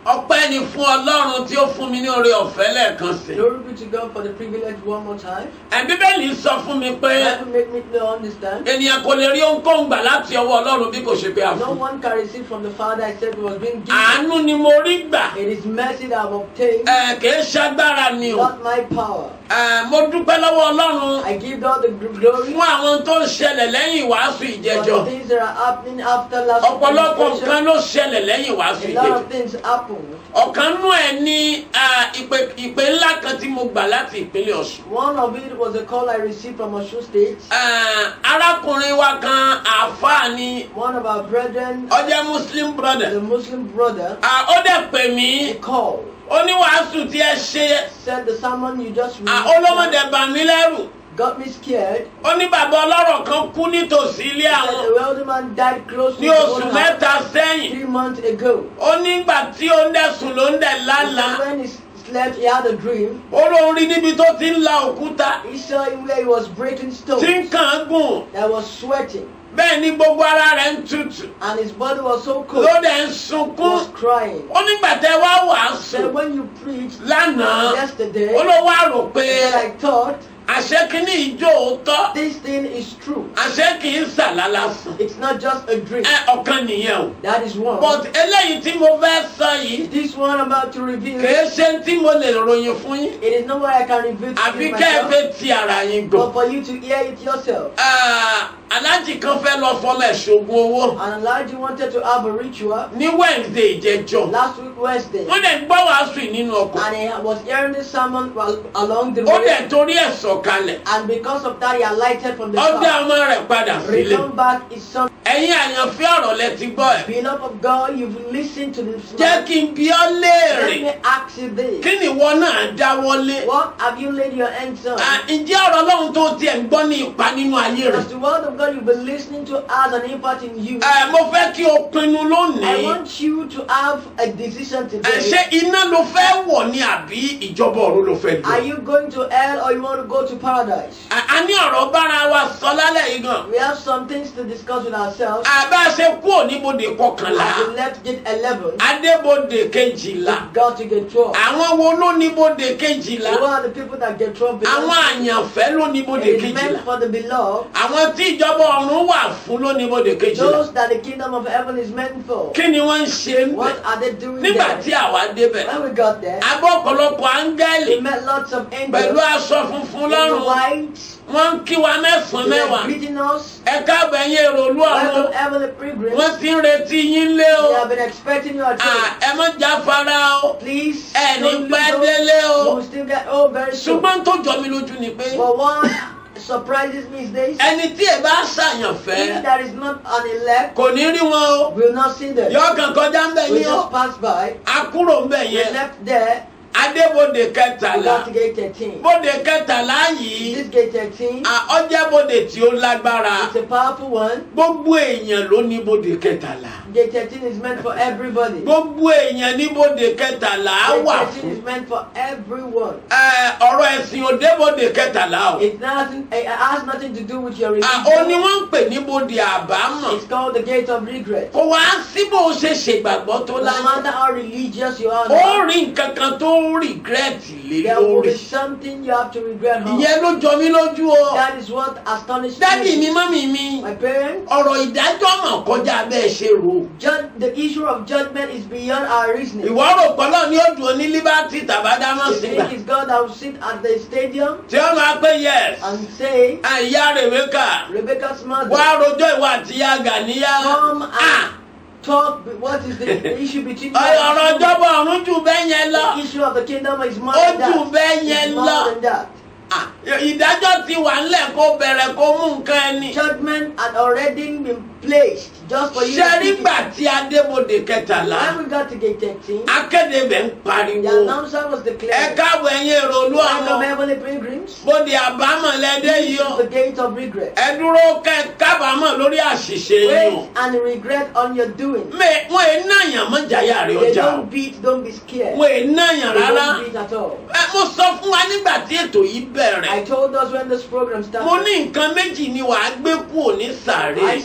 ọpẹ́ ni fún ọlọ́run tí ó fún mi ní oore ọ̀fẹ́ lẹ́ẹ̀kan sí. Glory be to God for the privilege one more time. ẹ̀ bíbélì sọ fún mi pé Bible make me to understand. ènìyàn kò lè rí ohunkóhun gbà láti ọwọ́ ọlọ́run bí kò ṣe pé a No fún. one can receive from the Father except it was being given. àánú ni mo rí gbà It is mercy that I've obtained, ẹ̀ kìí ṣagbára ni o. not my power. ẹ̀ mo dúpẹ́ lọ́wọ́ ọlọ́run I give God the gl- glory fún àwọn tó ń ṣẹlẹ̀ lẹ́yìn ìwàásù for ìjẹjọ́. the things that are happening after last ọ̀pọ̀lọpọ̀ presentation. nǹkan ló ṣẹlẹ̀ lẹ́yìn ìwàásù A lot ìjẹjọ́. of things happen. ọ̀kan nú ẹ̀ ní ah, ìpè ìpè ńlá kan tí mo gbà láti ìpínlẹ̀ ọ̀ṣun. One of it was a call I received from Osun State. Ah, arákùnrin wa kan àáfàá ni One of our brethren, ó jẹ́ muslim brother. the Muslim brother, Ah, ó dẹ̀ pè he mí called, ó ní wàásù tí ẹ ṣe said the sermon you just ah, read olómọdé bà mí lẹ́rù got me scared. ó ní bàbá ọlọ́rọ̀ kan kú nítòsí ilé He said àwọn the wealthy man died close to ní his oṣù own mẹ́ta house sẹ́yìn three months ago. ó nígbà tí ó ń dẹ̀sùn ló ń dẹ̀ He lálàá said when he slept, he had a dream. ó lóun rí níbi tó ti ń la òkúta He saw him where he was breaking stones tí ń kàn án gùn that was sweating, bẹ́ẹ̀ ni gbogbo ara rẹ̀ ń tutù and his body was so cold, ló dẹ̀ ń he sunkún was crying. ó nígbà tẹ́ wá wàásù Said when you preached lánàá yesterday, ó ló wá rò pé he said, I thought àṣẹ kínní ìjó òótọ́ this thing is true. àṣẹ kì í sàlálà fún It's not just a dream. ẹ ọ̀kan nìyẹn o That is one. but eléyìí tí mo fẹ́ sọ yìí This one I'm about to reveal, kìí ṣe tí mo lè ròyìn fún yín it is not what I can reveal to àfi you kẹ́ ẹ myself, fẹ́ ti ara yín gbọ́. but for you to hear it yourself. Ah, aláàjì kan fẹ́ lọ fọmọ ẹ̀ ṣògùn owó And Elijah wanted to have a ritual ní wednesday ìjẹjọ last week Wednesday, wọ́n dẹ̀ gbọ́ wàásù yìí nínú ọkọ̀ and he was hearing this sermon while along the ó way, dẹ̀ torí ẹ̀ sọ̀kalẹ̀ and because of that he alighted from the ó dá car. ọmọ rẹ̀ padà sílé Return back his son. ẹ̀yin àyànfẹ́ ọ̀rọ̀ lẹ ti gbọ́ ẹ̀ Beloved of God, you've listened to this jẹ́ man. kí n bi ọ́ léèrè Let me ask you this. kí ni ìwọ náà dáwọ́lé What have you laid your hands on? Ah, ǹjẹ́ ọ̀rọ̀ ọlọ́run tó tiẹ̀ ń gbọ́ ní ipa nínú ayé rẹ̀ As the word of God you've been listening to has an impact in you. Eh, mo fẹ́ kí o pinnu I lónìí want you to have a decision Eh, today. ṣé iná ló fẹ́ wọ̀ ni àbí ìjọba ọ̀run ló fẹ́ Are dùn. you going to hell or you want to go to paradise? a a ní ọ̀rọ̀ bára wa sọ lálẹ́ yìí gan. We have some things to discuss with ourselves. àbá ṣe kú òníbodè kọkànlá As we left gate 11, adébodè kejìlá we got to get 12. àwọn wo ló níbodè kejìlá Who are the people that get 12 belong àwọn to? àyànfẹ́ ló níbodè It is kejìlá meant for the beloved. àwọn tí ìjọba ọ̀run wà fún ló níbodè kejìlá Those that the kingdom of heaven is meant for. kí ni wọ́n ń ṣe ń bẹ̀ What are they doing nígbà there? tí àwa débẹ̀ When we got there, abọ́ ọ̀pọ̀lọpọ̀ áńgẹ́lì we met lots of pẹ̀lú angels aṣọ funfun in the lọ́rùn white. wọ́n ń kí wa mẹ́sàn-án They were mẹ́wàá greeting us. ẹ káàbọ̀ ẹ̀yin èrò olú ọ̀run Welcome, heavenly pilgrims. wọ́n ti ń retí yín lé o We have been expecting you at Ah, church. ẹ má jáfara o Please, ẹ ní don't pẹ́ lose délé hope. You o will still get home very soon. ṣùgbọ́n tó jọ mí lójú ni pé But one surprises me is this. ẹni tí ẹ bá He ṣàyànfẹ́ that is not an elect kò ní rí wọn o will not see them. yọ kàn kọjá ń bẹ̀ We ní o just passed by. a kúrò ń bẹ̀ We yẹn left there. adébodè We kẹtàlá got to gate 13. bodè kẹtàlá yìí This gate 13 ah, ọjẹ́ bodè tí ó lágbára is a powerful one. gbogbo èèyàn ló ní bodè kẹtàlá Gate 13 is meant for everybody. gbogbo èèyàn ní bodè kẹtàlá á Gate wà 13 fún is meant for everyone. Ẹ, ọ̀rọ̀ ẹ̀sìn òde bodè kẹtàlá o It's nothing. It has nothing to do with your Ah, ó ní religion. wọ́n ń pè ní bodè àbámọ̀ It's called the gate of regret. kò wá sí bó o ṣe ṣègbàgbọ́ tó No láyé matter how religious you are, ó rí nǹkan kan tó regret lé there will lórí be something you have to regret. Huh? ìyẹn ló jọ mí lójú o That is what astonished dádì mi me. mọ́mì mi My parents, ọ̀rọ̀ ìdájọ́ mọ̀ kọjá bẹ́ẹ̀ ṣe rò judge, the issue of judgment is beyond our reasoning. ìwọ rò pọ́lọ́ ní ó dùn ní liberty tàbádámọ̀ You sígbà think it's God that will sit at the stadium tí ó máa pé yes and say, àyà rèwékà Rebecca's mother, wá rojọ́ ìwà àti ìyá gàníyà come Ah, and talk. What is the issue between you ọ̀rọ̀ and ìjọba ọ̀run jù bẹ́ẹ̀ yẹn lọ The issue of the kingdom is more Ó than that. jù bẹ́ẹ̀ yẹn It's lọ. more than that. Ah, ìdájọ́ ti wà ńlẹ̀ kó bẹ̀rẹ̀ kó mú nǹkan ẹni. Judgment had already been placed just for you. to ṣe speak nígbà it. tí adébòde kẹtàlá When we got to gate 13, akéde bẹ̀ ń the pariwo announcer was ẹ declared, káàbọ̀ ẹ̀yin èrò olú Welcome, ọ̀run heavenly pilgrims. bóde àbámọ̀ lẹ́dẹ́ yìí This o is the gate of regret. ẹ dúró kẹ kábàámọ̀ lórí àṣìṣe yìí o Wait and regret on your doing. Mẹ- wọn è náyàn mọ́ jàyà rẹ̀ They ọjà o don't beat, don't be scared. wọn è náyàn They rárá don't beat at all. Ẹ, mo sọ fún wa nígbà tí ètò yìí I bẹ̀rẹ̀ told us when this program mo started, ní nǹkan méjì ni wàá gbé kúrò ní sàárè I said you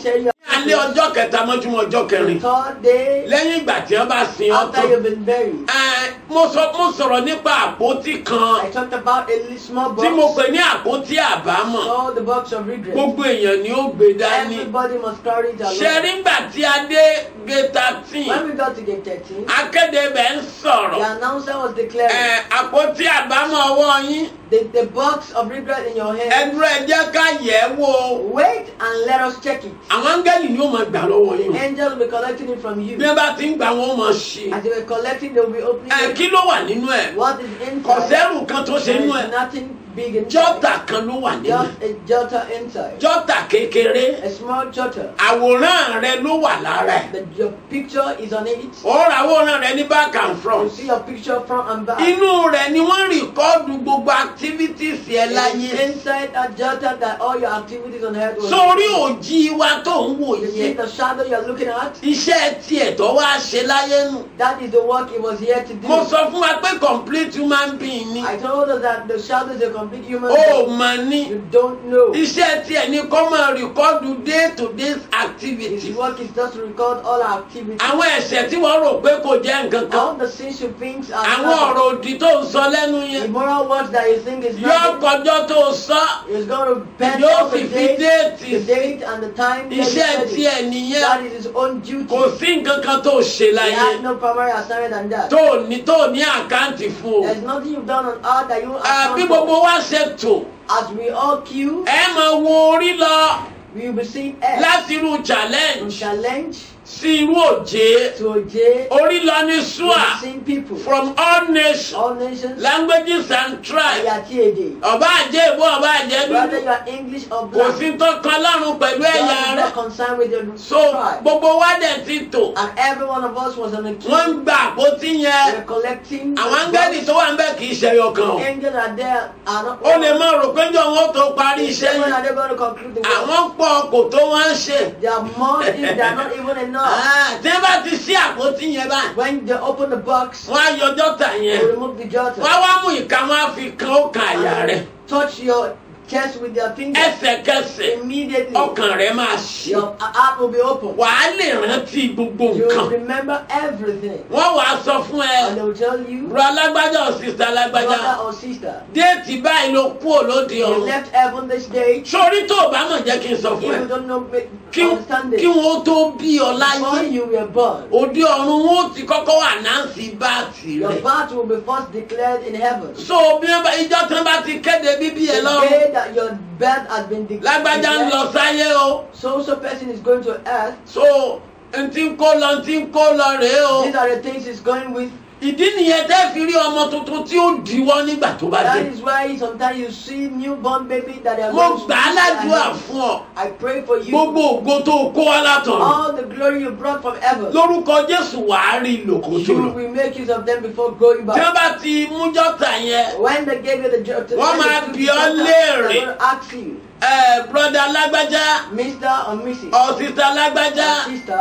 alẹ́ ọjọ́ kẹta mọ́júmọ́ ọjọ́ The kẹrin third day lẹ́yìn ìgbà tí wọ́n bá sin ọ́ after tán you've been buried. ẹ, mo sọ mo sọ̀rọ̀ nípa àpótí kan I talked about a little small tí mo box pè ní àpótí àbámọ̀ called the box of regret. gbogbo èèyàn ni ó gbé dání Everybody must carry it ṣe rí along. ngbà tí a dé gate thirteen When we got to gate 13, akéde bẹ̀ ń the sọ̀rọ̀ announcer was ẹ, declaring àpótí àbámọ̀ ọwọ́ yín the, the box of regret in your hand. ẹdúró ẹ jẹ́ ká yẹ̀ ẹ́ wò Wait and let us check it. àwọn áńgẹ́lì ni ó máa gbà lọ́wọ́ yín o. Angels will be collecting it from you. bí wọ́n bá ti ń gbà wọ́n máa ṣe As they were collecting, they will be opening ẹ it. kí ló wà nínú ẹ̀ What is inside? kọ̀sẹ́rù kan tó ṣe There nínú ẹ̀ is nothing big inside. jọ́tà kan ló wà nínú ẹ̀ Just a jotter inside. jọ́tà kékeré A small jotter. àwòrán rẹ ló wà lára ẹ̀ The, your picture is on it. ó ra àwòrán rẹ ní back and You front see your picture front and back. inú rẹ̀ ni wọ́n rìkọ́ọ̀dù gbogbo activities ẹ It láyé is inside that jotter that all your activities on earth will sórí òjì wa tó ń wò You see yẹn the shadow you're looking at? iṣẹ́ tiẹ̀ tó wá ṣe láyé nù That is the work he was here to do. mo sọ fún wa pé complete human being ni I told us that the shadow is a complete human ó being. mà ní You don't know. iṣẹ́ tiẹ̀ ni kó máa rìkọ́ọ̀dù day to day His activities work is just to record all our activities. àwọn ẹ̀ṣẹ̀ tí wọ́n rò pé kò jẹ́ nǹkan kan All the things you think are àwọn nothing. ọ̀rọ̀ òdì tó ń sọ lẹ́nu yẹn immoral words that you think is yóò nothing. kọjọ́ tó sọ He's going to bend yóò up sì the fi date, déètì the date and the time. that he iṣẹ́ said it. tiẹ̀ nìyẹn That is his own duty. kò sí nǹkan kan tó ṣe He láyé has no primary assignment than that. tó ní tó ní àkáǹtì fún o There's nothing you've done on earth that you àbí account for. gbogbo wa ṣe tò As we all queue, ẹ máa wo orí lọ we will be seeing S láti irú from challenge challenge sí irú òjé to J. orí lọ ní We sua will be seeing people, from all nations all nations, languages and tribes Ayati Ede. ọba àjẹ́ ìbò ọba àjẹ́ Whether dúdú you are English or kò black, sí tó kan lọ́rùn pẹ̀lú God ẹ̀yà is rẹ̀ not concerned with your so tribe. gbogbo wa dẹ̀ ti tò And every one of us was on a queue. wọ́n ń gba àpótí yẹn We're collecting. the àwọn áńgẹ́lì box. tó wà ń bẹ̀ kì í ṣe ẹyọ kan o Angels are there. Are not ó lè má rò pé jọ wọn tó parí iṣẹ́ When yẹn are they going to conclude the work? àwọn pọ̀ kò tó wọ́n ṣe They are more if they are not even enough. Ah, tí wọ́n bá ti ṣí àpótí yẹn báyìí When they open the box, wọ́n á yọ dọ́tà they yẹn remove the jotter. wọ́n á wá mú ìka wọn á fi kan ó kan àyà rẹ̀ Touch your chest with their fingers. ẹsẹ̀kẹsẹ̀ Immediately, ọkàn rẹ̀ máa ṣí your heart will be open. wàá lè rántí gbogbo You will nǹkan remember everything. wọ́n wàá sọ fún ẹ And they will tell you, ro alágbájá ò sísá alágbájá brother or sister, déètì báyìí ló kú òlóde you ọ̀run left heaven this day. sórí tó o bá mọ̀ jẹ́ kí n sọ If fún ẹ you don't know, make- kí understand kí it. wọ́n tó bí ọ Before láyé you were born, òde ọ̀run wọn ó ti kọ́kọ́ wà náǹsì báàtì your rẹ̀ birth will be first declared in heaven. so bí wọ́n bá ìjọ tí wọ́n bá ti kéde bíbí ẹ The lọ́run day that your birth has been de- lágbájá ń lọ declared, sáyé o so so person is going to earth. so n ti ń kó lọ n ti ń kó lọ rèé o These are the things he's going with. ìdí nìyẹn tẹ́ fi rí ọmọ tuntun tí ó diwọ́ nígbà tó bá That dé is why sometimes you see newborn baby that are mo going to gbà á ládùúgbà fún ọ I pray for you. gbogbo ògo tó o kó wá látọ̀run All the glory you brought from heaven. lórúkọ jésù wàá rí lòkó tó You lọ will make use of them before going tí wọ́n back. bá ti mú jọ́tà yẹn When they gave you the job, to Wọ́n máa bi ọ́ léèrè. They're going to ask you, ẹ broda alágbájá Mr. or Mrs. ọ̀sísá alágbájá or sister,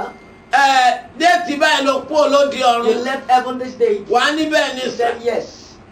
ẹ déètì báyìí ló kú olóde you ọ̀run left heaven this day. wà á níbẹ̀ ní You sẹ́ said yes.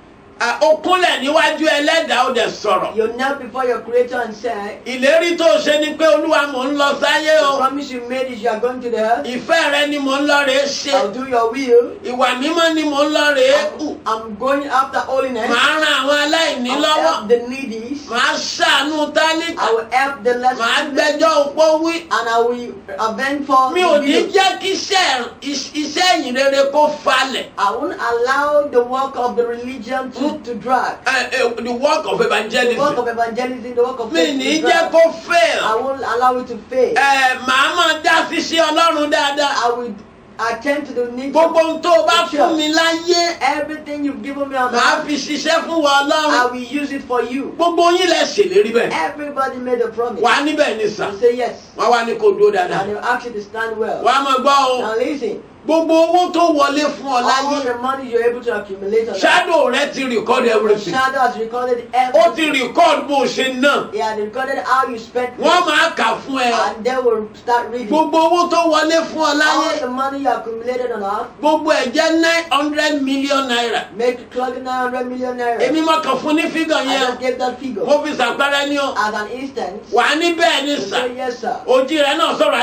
ó kúnlẹ̀ níwájú ẹlẹ́dàá ó dẹ̀ sọ̀rọ̀ You knelt before your creator and said, ìlérí tó o ṣe ni pé olúwa mò ń lọ sáyé The o promise you made is you are going to the earth. ìfẹ́ rẹ ni mò ń lọ rèé ṣe I'll do your will. ìwà mímọ́ ni mò ń lọ rèé kù I'm going after holiness. màá ran àwọn aláìní I'll lọ́wọ́ help the needy. màá ṣàánú tálíkà I will help the less màá privileged. gbẹ́jọ́ òpó wí and I will avenge for mi the ò ní widows. jẹ́ kí iṣẹ́ is- iṣẹ́ ìyìn rere kó falẹ̀ I won't allow the work of the religion to, to drag. ẹ, ẹ, the work of The work evangelism of evangelism, the work of mi faith ní to jẹ́ drag. kó fail I won't allow it to fail. ẹ màá máa dá síṣẹ́ ọlọ́run dáadáa I will attend to the needs gbogbo of ohun tó o bá fún mi láyé everything you've given me on màá earth. fi ṣiṣẹ́ fún wa I ọlọ́run will use it for you. gbogbo yín lẹ ṣèlérí bẹ́ẹ̀ Everybody made a promise. wà á níbẹ̀ ní sà You say yes. wọ́n wá ní kó dúró dáadáa And you ask you to stand well. wà á máa gbọ́ o Now listen. gbogbo owó tó wọlé fún ọ All láyé the money you're able to accumulate on earth. shadow rẹ ti record The everything shadow has recorded ó ti everything. record bó o ṣe ná He had recorded how you spent wọ́n it. máa kà fún ẹ and they will start reading. gbogbo owó tó wọlé fún ọ láyé All the money you accumulated on earth, gbogbo ẹ̀ jẹ́ nine hundred million naira make it close to 900 million naira. èmi mọ̀ kàn fún ní fígàn I yẹn just gave that figure. mo fi ṣàpẹẹrẹ ní o As an instance, wà á níbẹ̀ ní you sà say yes, sir. òjì rẹ náà sọ̀rọ̀ á níbẹ̀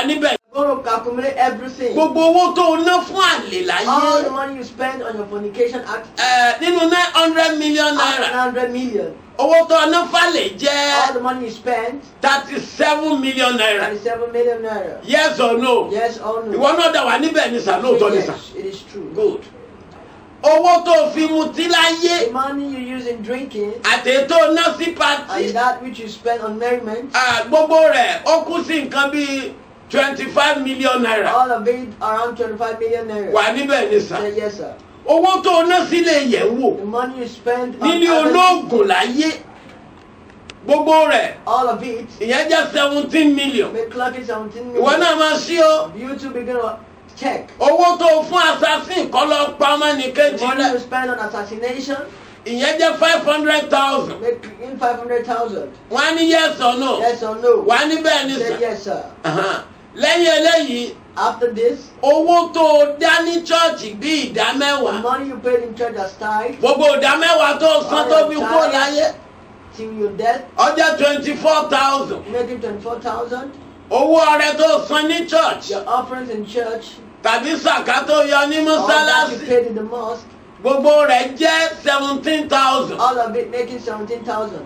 Going to accumulate everything. gbogbo owó tó o ná fún àlè All the láyé money you spend on your fornication act, ẹ, nínú nine hundred million naira 100 million. owó tó o ná fàlè All jẹ́ the money you spend, thirty seven million naira 27 million naira. yes or no Yes or no? ìwọ náà dà wá níbẹ̀ ní sà lóòótọ́ ní sà Yes, it is true. good owó tó o fi mutí láyé The money you use in drinking àti tó o ná sí and pati that which you spend on merriment, Ah, gbogbo rẹ̀ ó kú sí nǹkan bíi twenty five million naira all of it around 25 million naira. wà níbẹ̀ ní sà Say yes, sir. owó tó o ná sílé yẹ̀wò The money you spend on nílé other- olóògùn láyé gbogbo rẹ̀ all of it, ìyẹn jẹ́ seventeen million make clock it 17 ìwọ million. náà máa ṣí o You two begin to check. owó tó o fún assassin kọ́ lọ pa ọmọ The nìkejì money you rẹ̀ spend on assassination, ìyẹn jẹ́ five hundred thousand make in 500,000. wọ́n á ní yes or no Yes or no? wà á ní bẹ́ẹ̀ ní Say sà yes, sir. Ahan. lẹ́yìn eléyìí After this, owó tó o dá ní chọ́ọ̀chì bí ìdá the mẹ́wàá money you paid in church as tithe gbogbo ìdá mẹ́wàá tó o san tó fi kó láyé till your death, ọjọ́ twenty four thousand making 24,000. owó ọrẹ tó o san ní church Your offerings in church, tàbí sàká tó yọ ní all that you mọ́sálásí paid in the mosque, gbogbo rẹ̀ jẹ́ seventeen thousand all of it making 17,000.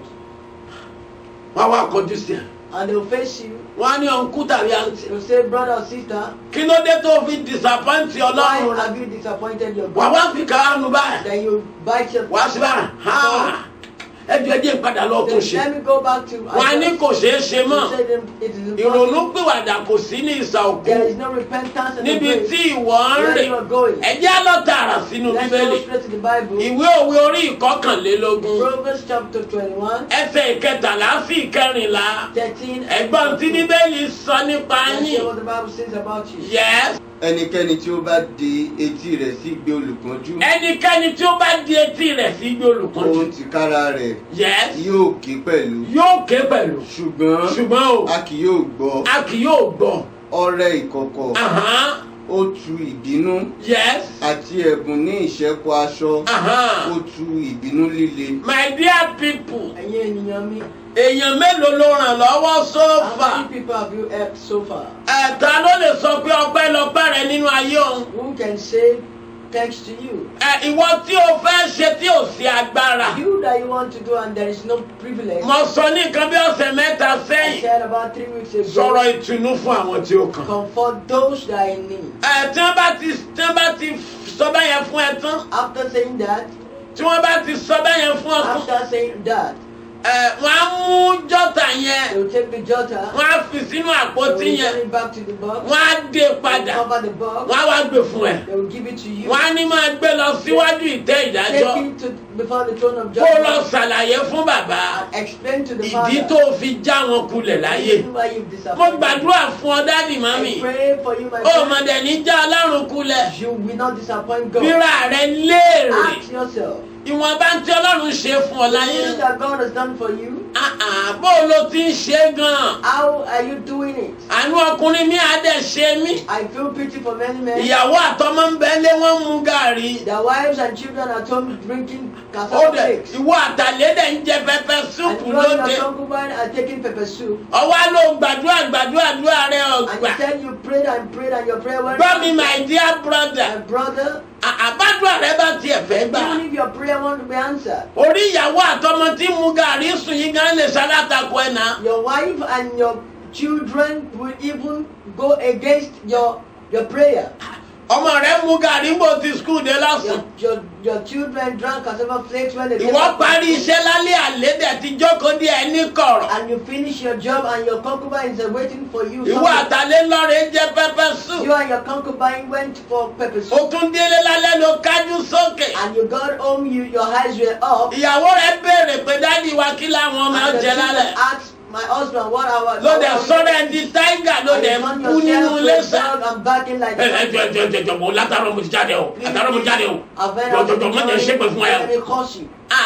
wọ́n wá kọjú sí ẹ̀ And they'll face you. wọ́n á ní ọ̀nkú tàbí àǹtí They'll say, brother or sister, kí ló dé tó fi disappoint why ọlọ́run rẹ̀ have you disappointed your wà God? wá fi kàánú báyìí Then you bite your wá sí báyìí ha ẹjọ ẹjẹ ìpadà lọ tó Then ṣe let me go back to wọ́n á ní kò ṣeé ṣe You mọ́ said them- it is ìrònú impossible. pìwàdà kò sí ní ìsà òkú There is no repentance in the níbi grave. tí ìwọ ń Where rìn you are going. ẹjẹ́ á lọ tààrà sínú Let's bíbélì go straight to the Bible. ìwé òwe orí ìkọkànlélógún Proverbs chapter 21, ẹsẹ̀ ìkẹtàlá sí ìkẹrìnlá 13. ẹ̀gbọ́n tí bíbélì sọ nípa Let's hear yín what the Bible says about you. yes ẹnikẹ́ni tí ó bá de etí rẹ̀ sí gbé olùpọ́njú ẹnikẹ́ni tí ó bá di etí rẹ̀ sí gbé olùkọ́jú ohun tìkára rẹ̀ yes yóò ké pẹ̀lú yóò ké pẹ̀lú ṣùgbọ́n ṣùgbọ́n o a kì yóò gbọ́ a kì yóò gbọ́ ọrẹ ìkọ̀kọ̀ Ahan, ó tu ìbínú yes àti ẹ̀bùn ní ìṣẹ́kù aṣọ Ahan. ó tu ìbínú líle my dear people Ẹ̀yin ènìyàn mi, èèyàn mélòó ló ràn lọ́wọ́ how sófà many people have you helped so far? ẹ̀ta ló lè sọ pé ọpẹ́ lọpẹ́ rẹ nínú ayé òun Who can say thanks to you? ẹ ìwọ tí o fẹ́ ṣe tí ò sí agbára You that you want to do and there is no privilege. mo sọ ní nǹkan bí ọ̀sẹ̀ mẹ́ta I sẹ́yìn said about three weeks ago. sọ̀rọ̀ ìtùnú fún àwọn tí ó kàn. Comfort those that are in need. ẹ tí wọ́n bá ti tí wọ́n bá ti sọ bẹ́yẹn fún ẹ tán After saying that, tí wọ́n bá ti sọ bẹ́yẹn fún ọ tán after saying that, ẹ wọ́n á mú jọ́tà yẹn they will take the jota, wọ́n á fi sínú they àpótí will yẹn turn it back to the box, wọ́n á dé they will padà cover the box, wọ́n á wá gbé fún ẹ they will give it to you. wọ́n á ní máa gbé lọ síwájú ìtẹ́ ìdájọ́ Take it to before the throne of kó lọ judgment ṣàlàyé fún bàbá and explain to the ìdí Father tó fi já wọn kulẹ̀ láyé the reason why you've mo disappointed. gbàdúrà fún ọ dádì mami I pray for you, my ó friend. mọ̀dẹ̀ ní já ọlọ́run kulẹ̀ You will not disappoint God. bíra rẹ léèrè Ask yourself, ìwọ̀nba tí ọlọ́run ṣe fún ọ the láyé things that God has done for you, Ah, ah, bó o lo ti ń ṣe gan-an how are you doing it? àánú ọkùnrin mi á dẹ̀ ṣe mí I feel pity for many men. ìyàwó àtọmọ ń bẹ lé wọn ń mu gàrí Their wives and children at home drinking ó cassava dẹ̀ cakes. ìwọ àtàlẹ́ dẹ̀ ń jẹ pẹpẹ And súpù you and lóde your concubine are taking pepper soup. ọwọ́ ló gbàdúrà gbàdúrà àdúrà rẹ And ọgbà you said you prayed and prayed and your prayer went gbọ́ mi my dear brother My brother, À- àbádùà rẹ bá tiẹ̀ fẹ́ gbà even if your prayer won't be answered, orí ìyàwó àtọmọ tí ń mu gàrí sùn yìí gan lè ṣalátakọ ẹ̀ náà your wife and your children will even go against your your prayer. ọmọ rẹ mu gàrí bó ti skul dé lásán Your, your, your children drank cassava flakes when they came ìwọ back from parí school. iṣẹ́ lálẹ́ àlẹ́ dẹ̀ ti jókòó dé ẹ ní kọ̀rọ̀ and you finish your job and your concubine is waiting for you. ìwọ somewhere. àtàlẹ́ lọ́rẹ̀ jẹ pẹpẹ sùn You and your concubine went for pepper o soup tún délé lálẹ́ ló kájú sókè and you got home, you your eyes were up. ìyàwó rẹ béèrè pé dádì wa kí làwọn máa and the jẹ children lálẹ́ asked my husband what our ló dẹ̀ sọ́rọ̀ ẹ̀ di táìgà ló dẹ̀ and kú nínú ilé sá. dog and barking like ẹ ẹ jọ jọ jọ jọ mo látàrọ mo ti jáde o látàrọ mo ti jáde o I've been jọ jọ jọ mo jẹ ṣépè fún ẹ o. Let me curse you. Ah,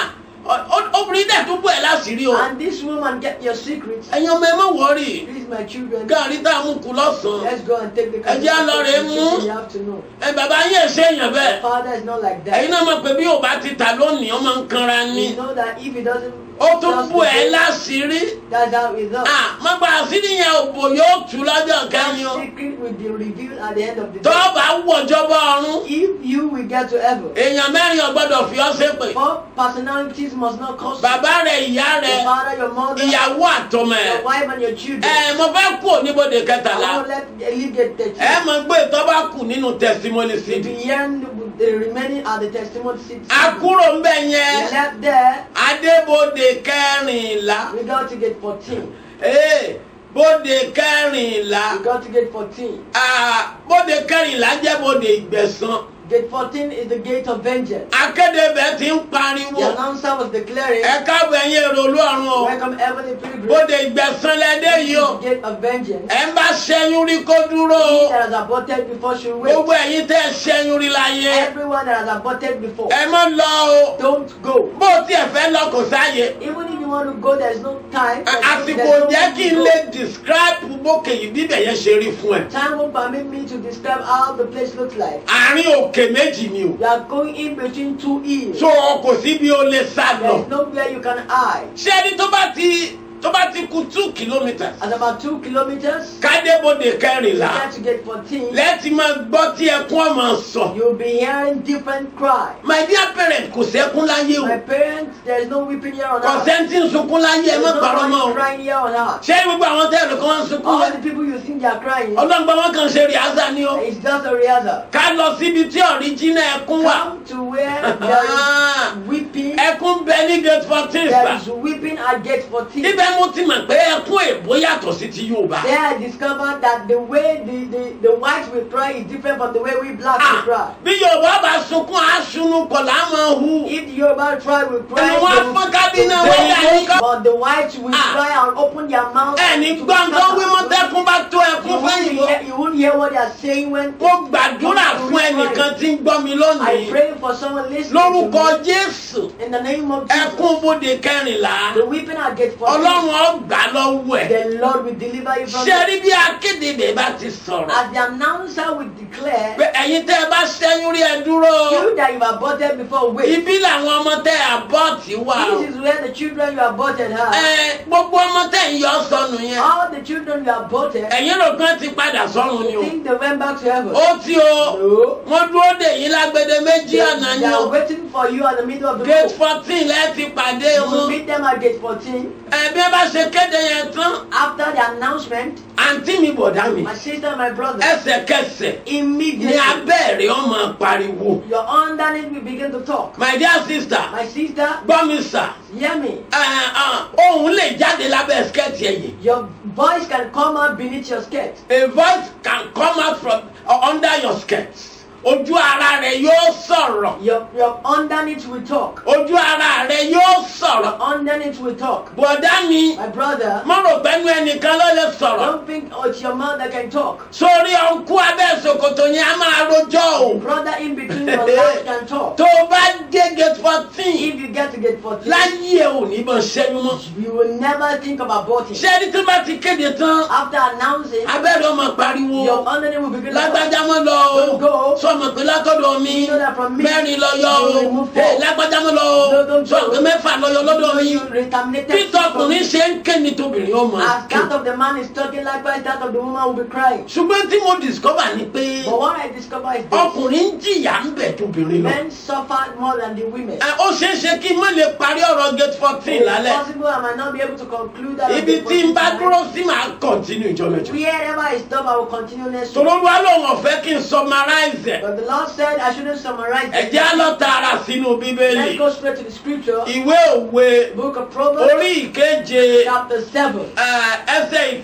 Ọ- ọ- obìnrin dẹ̀ tún bú ẹ̀ láṣìírí o And this woman get your secrets. ẹ̀yin ọmọ ẹ má wọ́ọ̀rì Please, my children, gàrí tá a mú kú lọ́sàn-án let's go and take the Ẹ jẹ́ á lọ rèé mú. in the afternoon. ẹ bàbá yín èsè èèyàn bẹ́ẹ̀ Father is not like that. ẹ̀yin náà mọ̀ pé bí ò bá ti tà lónìí ọmọ ń kanra ni We know that if he doesn't, ó tún just bú ẹ today, láṣìírí that's how it's done. Ah, má gba àṣírí yẹn òbò yóò tú lọ́jọ́ kẹ́yìn o That secret will be revealed at the end of the tó day. bá wọ̀jọba ọ̀run If you will get to heaven, èèyàn mẹ́rin ò gbọ́dọ̀ fi ọ́ ṣépè four personalities must not cause bàbá rẹ̀ ìyá your rẹ̀ father, your mother, ìyàwó àtọmọ ẹ̀ your wife, and your children. ẹ mo fẹ́ kú oníbodè kẹtàlá I won't let leave the, the ẹ mọ̀ pé tó bá kù nínú testimony The city beyond the remaining are the testimony seats. àkúrò ń bẹ̀ We yẹn left there, adébodè kẹrìnlá we got to get 14. ee bóde kẹrìnlá We got to get 14. Ah, bóde kẹrìnlá jẹ́ bóde ìgbẹ̀san Gate 14 is the gate of vengeance. akédebẹ̀ ti ń The pariwo announcer was declaring, ẹ káàbọ̀ ẹ̀yin èrò olúọ̀run o Welcome heavenly pilgrims. bóde ìgbẹ̀san lẹ́dẹ̀ yìí o Gate of vengeance. ẹ ń bá ṣẹ́yún rí kó dúró He o that has aborted before should wait. gbogbo ẹ̀yin tẹ́ ṣẹ́yún rí láyé Everyone that has aborted before, ẹ má lọ o don't go. bó tiẹ̀ fẹ́ lọ kò sáyè Even if you want to go, there's no time. Ẹ- There's àsìkò no- there's no jẹ́ need kí to n go. lè describe bókè yìí bíbẹ̀ yẹn ṣe rí fún ẹ Time won't permit me to describe how the place looks like. àárín òkè méjì ni o You are going in between two hills. so kò sí bí o lè sá lọ There's nowhere you can hide. ṣé ẹni tó bá ti tó bá ti kù two kilometres At about two kilometers, kádébodè you kẹrìnlá get to get 14. lẹ́tì máa gbọ́ tí ẹkún ọmọ sọ You'll be hearing different cries. my dear parent kò sẹ́kún láyé o My parents, there's no weeping here on kò earth. sẹ́ńtì ń sunkún láyé ẹ There's má no parọ́ mọ́ o one crying here on earth. ṣé gbogbo àwọn tẹ́lẹ̀ kan ń sunkún All the people you think they are crying, ọlọ́ngbọ́n wọn kàn ṣe rìhásà ni o it's just a rehearsal. ká lọ síbi tí ọ̀ríjínà ẹkún wà Come to where there is weeping. ẹkún bẹ ní gate fourteen There sà is weeping at gate 14. níbẹ̀ mo ti mọ̀ pé ẹkún èbó yàtọ̀ sí ti Yorùbá There I discovered that the way the, the, the whites will cry is different from the way we blacks Ah, will cry. bí Yorùbá bá sunkún aṣunu kọ̀ láwọn hu If the Yoruba tribe will cry, Ẹnu wọn they will- fọ́n kábínà they wọ́n will yà ní go, kọ́. but the whites will Ah. cry and open their mouth. ẹni to gbọ́n tó wí mọ́ scatter. tẹ́kún bá tó You ẹkún won't, fẹ́yìnbó hear, you won't hear what they are saying when mo gbàdúrà fún ẹnìkan tí ń gbọ́ mi I lónìí pray for someone listening lórúkọ to me Jésù in the name of Jesus. ẹkún bóde kẹrìnlá The weeping at gate 14, Ọlọ́run ó gbà lọ́wọ́ ẹ̀ the Lord will deliver you from ṣé it. rí bí akéde bẹ́ẹ̀ bá ti sọ̀rọ̀ As the announcer will declare, pé ẹ̀yin tẹ́ ẹ bá ṣẹ́yún rí ẹ dúró you that you aborted before, wait. ibi làwọn ọmọ tẹ́ àbọ̀tì wà o This is where the children you aborted are. Ẹ, gbogbo ọmọ tẹ́ ń yọ sọnù yẹn All the children you aborted, ẹ̀yin rò pé ti padà sọ́run ni o think they went back to heaven. ó ti o No. wọ́n dúró dè yín lágbede méjì They, ọ̀nà they ni are o waiting for you at the middle of the gate road. fourteen lẹ́ẹ̀ ti pàdé You will wọn meet them at gate 14. ẹ bí ẹ bá ṣe kéde yẹn tán After the announcement, àǹtí mi bọ̀dá mi my sister and my brother, ẹsẹ̀kẹsẹ̀ ní immediately, abẹ́rẹ́ ọmọ pariwo your underneath will begin to talk. my dear sister My sister, gbọ́ mi sà hear me. ẹ, ẹ, ohùn lè jáde lábẹ́ skẹ́ẹ̀tì ẹ̀yìn Your voice can come out beneath your skirt. a voice can come out from uh, under your skirt ojú ara rẹ yóò sọ̀rọ̀ Your, your underneath will talk. ojú ara rẹ yóò Your sọ̀rọ̀ underneath will talk. bọ̀dá mi My brother, mo rò pẹ́nu ẹnìkan ló lè sọ̀rọ̀ don't think oh, it's your mouth that can talk. sórí ọ̀nkú abẹ́ ṣòkòtò yẹn a máa rojọ́ o Brother in between your legs can talk. tó o bá dé gate fourteen If you get to get 14, láyé ò ní bọ́ ṣẹ́yún mọ́ you will never think of aborting. ṣé ẹni tí bá ti kéde tán After announcing, abẹ́rẹ́ ọmọ pariwo your underneath will begin to talk. lágbájá mọ́ lọ o Don't go. sọmọ pé látọ̀dọ̀ mi You know that from me, mẹ́rin lọ yọ you o remove Hey, four. lágbájá mọ́ lọ No, o don't go. sọ pé mẹ́fà lọ yọ lọ́dọ̀ mi You reterminated bí tọkùnrin ṣe ń ké ni tóbìnrin ó máa As ké that of the man is talking, likewise that of the woman will be crying. ṣùgbọ́n tí mo discover ni pé But what I discover is this. ọkùnrin ń jìyà ń bẹ̀ tóbìnrin lọ Men suffer more than the women. Ẹ, ó ṣeé ṣe kí n má lè parí ọ̀rọ̀ gate fourteen It's lálẹ́ possible I might not be able to conclude that. ibi tí n bá dúró sí màá continue ìjọ mẹ́jọ. Wherever I stop, I will continue next week. tòlóluwa lòun ọ̀fẹ́ kí n summarize ẹ̀ But the Lord said I shouldn't summarize it. ẹ̀jẹ̀ á lọ tààrà sínú Let's bíbélì go straight to the scripture. ìwé òwe Book of Proverbs, orí ìkeje chapter 7, ẹ, ẹsẹ̀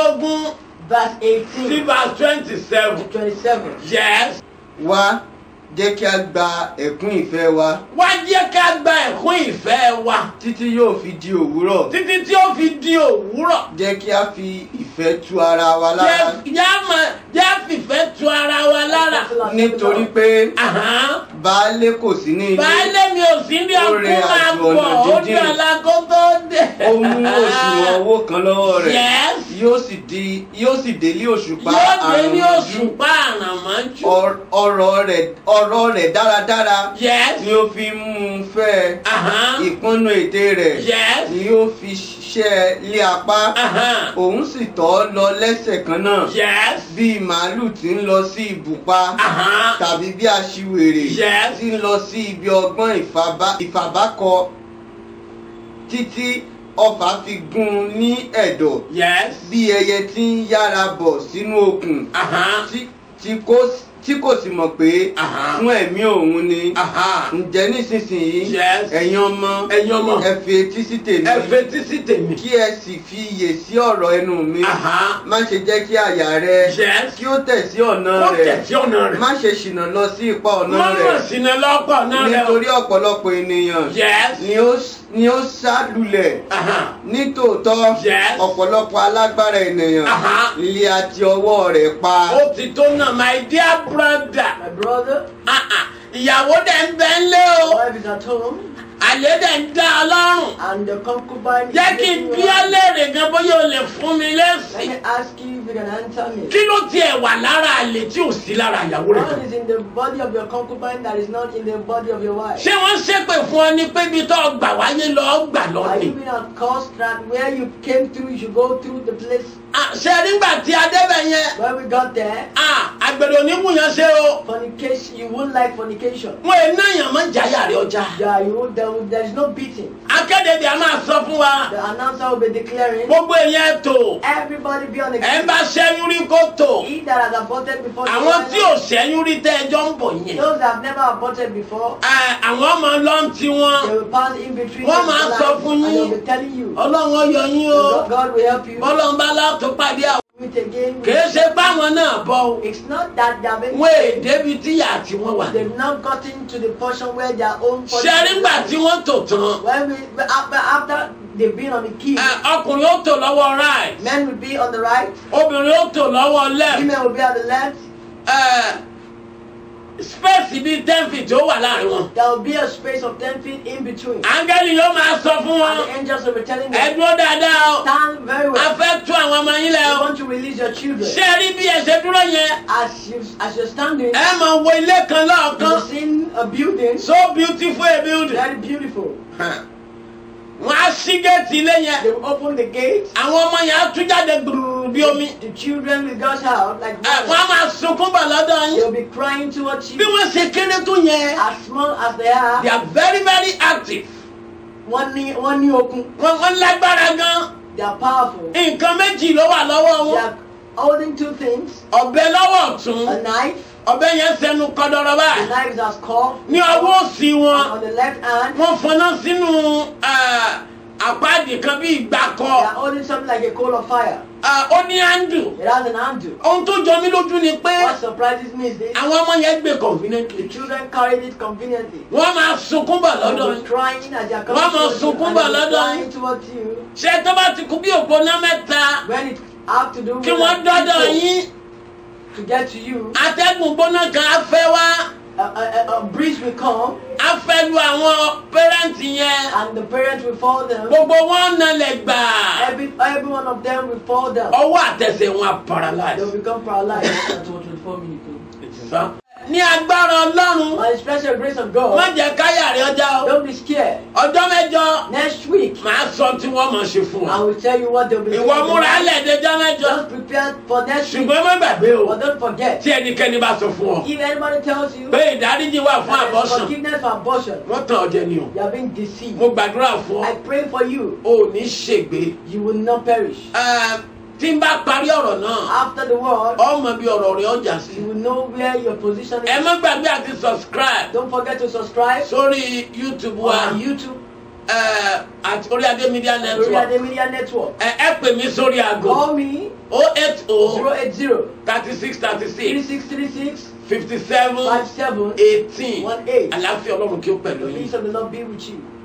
ìkejìdínlógún verse sí 18 verse twenty to seven 27. yes wá jẹ́ kí a gba ẹ̀kún ìfẹ́ wa wá jẹ́ ká gba ẹ̀kún ìfẹ́ wa títí yóò fi di òwúrọ̀ títí tí ó fi di òwúrọ̀ jẹ́ kí a fi ìfẹ́ tu ara wa lára jẹ́ jẹ́ mọ̀- jẹ́ fìfẹ́ tu ara wa lára nítorí pé Àhán. baálé kò sí ní ilé baálé mi ò sí ní Ó ọkùn rìn máa àjò bọ̀ ọ̀nà ó jíjìn. dé ọ̀làkó tó dé. ó mú òṣùwọ̀n owó kan lọ́wọ́ rẹ̀ Yes. yóò sì di yóò sì délé òṣùpá yóò dé ní àrùn òṣùpá àràmọ́jú. ọ̀rọ̀ rẹ̀ ọ̀rọ̀ rẹ̀ dáradára yes. ni ó fi mú un fẹ́ Àhán. ìpọ́nú ètè rẹ̀ Yes. ni ó fi ṣẹ́ lé apá Àhán. òun sì tọ́ ọ lọ lẹ́sẹ̀ kan náà yes. bí màálù tí ń lọ sí ibùpa Àhán. tàbí bí aṣiwèrè Yes. tí ń lọ sí ibi ọgbọ́n ìfàbá- ìfàbákọ títí ọfà fi gún un ní ẹ̀dọ̀ yes. bí ẹyẹ tí ń yára bọ̀ sínú okùn Àhán. tí- tí kò- tí kò sì mọ̀ pé Àhán. fún ẹ̀mí òun ni Àhán. ǹjẹ́ nísinsìnyí Yes. ẹ̀yin ọmọ Ẹ̀yin ọmọ. ẹ fi etí sí tèmi ẹ fetí sí tèmi. kí ẹ sì fi iyè sí ọ̀rọ̀ ẹnu mi Àhán. má ṣe jẹ́ kí àyà rẹ Yes. kí ó tẹ̀ sí ọ̀nà ó rẹ̀ tẹ̀sí ọ̀nà rẹ̀. má ṣe ṣìnà lọ sí ipa ọ̀nà má mọ̀ rẹ̀ sínú lọ́pọ̀ náà rẹ̀. nítorí ọ̀pọ̀lọpọ̀ ènìyàn yes. ni ó ni ó sálulẹ̀ Àhán. nítòótọ́ Yes. ọ̀pọ̀lọpọ̀ alágbára ènìyàn Àhán. ilé àti ọwọ́ rẹ̀ pa ó ti tó náà my dear brother. My brother, Ah, ah. ìyàwó dẹ̀ ń bẹ ń lé o. wife is at home, àlè dẹ̀ ń dá ọ lọ́rùn. and the concubine is jẹ́ kí n making bí you ọ happy. léèrè gan bóyá o lè fún mi Let lẹ́sìn. me ask you if you can answer me. kí ló tiẹ̀ wà lára àlè tí ò sí lára ìyàwó rẹ̀ What gan. is in the body of your concubine that is not in the body of your wife? ṣé wọ́n ṣépè fún ọ ní pé ibi tó gbà wáyé lọ gbà lọ Are ni. you being at cost that where you came through, you should go through the place Ah, ṣe nígbà tí a débẹ̀ yẹn where we got there? ah, àgbèrè onímùyàn ṣe o. Fornication, you won't like fornication. wọn ò náyàn mọ́ jáyà rẹ̀ ọjà. Yeah, you won't, there, will- there is no beating. akéde bí a máa sọ fún wa. The announcer will be declaring, gbogbo èèyàn tó. everybody be on the ẹ ń bá ṣẹ́yún rí kó tó. He that has aborted before the àwọn tí ò final, ṣẹ́yún rí tẹ́ ẹjọ́ ń bọ̀ yẹn. those that have never aborted before, Ẹ, àwọn ọmọ lọ́n ti wọn. they will pass in between Wọ́n the máa lives, sọ fún and yín. they'll be telling you, ọlọ́run ó yọ yín o. God, God will help you. ọlọ́run bá látó pàdé àwọn. Meet again. kìí ṣe báwọn náà bọ́ o. It's not that they have been wọ́n èdè bíi tíyà tí wọ́n wà. They've not gotten to the portion where their own portion ṣe is nígbà tí wọ́n tò tán. When we after, after they've been on the key, ẹ, ọkùnrin ó tò lọ́wọ́ right. men will be on the right, obìnrin ó tò lọ́wọ́ left. women will be at the left. Ẹ, space bíi ten feet ó wà láàrin wọn. There will be a space of ten feet in between. áńgẹ́lì yóò máa sọ fún And wọn. the angels will be telling ẹ them, dúró dáadáa o. stand very a well. fẹ́ tú àwọn ọmọ yín lẹ You o. want to release your children. ṣé ẹ rí bí ẹ ṣe dúró yẹn. As you as you're standing, ẹ máa wo ilé kan you've lọ́ọ̀kan. seen a building, so beautiful a building. very beautiful. wọ́n á ṣí géètì ilé yẹn. They will open the gate. àwọn ọmọ yẹn á tú jáde gbùrù bí omi. The children will gush out like Ẹ, wọ́n á water. máa sunkún bọ̀ lọ́dọ̀ yín. They'll be crying towards bí you. wọ́n ṣe kéré tó yẹn. As small as they are, they are very very active. wọ́n ní wọ́n ní okun. wọ́n wọ́n lágbára gan. They are powerful. nǹkan méjì ló wà lọ́wọ́ They wọn. are holding two things: ọ̀bẹ lọ́wọ́ ọ̀tún. a knife. ọ̀bẹ yẹn sẹnu kọdọrọ The báyìí. knife is as curved. ní ọwọ́ òsì And wọn. on the left hand, wọ́n fọná sínú ẹ, àpáàdì kan bí ìgbà they are kọ. holding something like a coal of fire. Ẹ, ó ní handle. It has an handle. ohun tó jọ mí lójú ni pé What surprises me is this: àwọn ọmọ yẹn gbé the conveniently. children carried it conveniently. wọ́n máa sunkún bọ̀ They lọ́dọ̀ were yín. crying as they are Wọ́n coming máa towards you, sunkún and bọ̀ they were lọ́dọ̀ crying yín. towards you. ṣé tó bá ti kú bí òpónà mẹ́ta When it have to do with kí wọ́n dọ́dọ̀ people yín to get to you, atẹ́gùn gbóná kan á fẹ́ wá a, a, a, a breeze will come, á fẹ́ lu àwọn pẹ́rẹ́ǹtì yẹn and the parents will fall down. gbogbo wọn nalẹ̀ gbà Every every one of them will fall down. ọwọ́ àtẹsẹ̀ wọn á They will paralyze. become paralyzed. That's what 24 minutes. ní agbára ọlọ́run By the special grace of má God, jẹ́ káyà rẹ ọjà o don't be scared. ọjọ́ mẹ́jọ Next week, màá sọ tí wọ́n mọ̀ ṣe fún I ọ. will tell you what they'll be ìwọ doing múra tonight. lẹ́ẹ̀dẹ́jọ́ mẹ́jọ Just prepare for next week. ṣùgbọ́n má gbàgbé o But don't forget, tí ẹnikẹ́ni bá sọ fún ọ if anybody tells you pé ìdáríjì wà fún that there's abortion forgiveness for abortion, wọ́n tàn ọ́ jẹ ni o. you are being deceived. mo gbàdúrà fún I ọ pray for you. o ò ní ṣègbé. You will not perish. Ẹ, tí n bá parí ọ̀rọ̀ náà After the word, ọmọ bí ọ̀rọ̀ rẹ̀ ọjà sí. you will know where your position ẹ is. má gbàgbé àti subscribe Don't forget to subscribe sórí youtube wa on YouTube, ẹ, àti orí adé media network Oriade Media Network. ẹ ẹ pè mí sórí aago Call me o eight o 080 thirty six thirty six 3636 fifty seven five seven eighteen one eight. àlàáfíà ọlọ́run kí ó pẹ̀lú The yín. peace of the Lord be with you.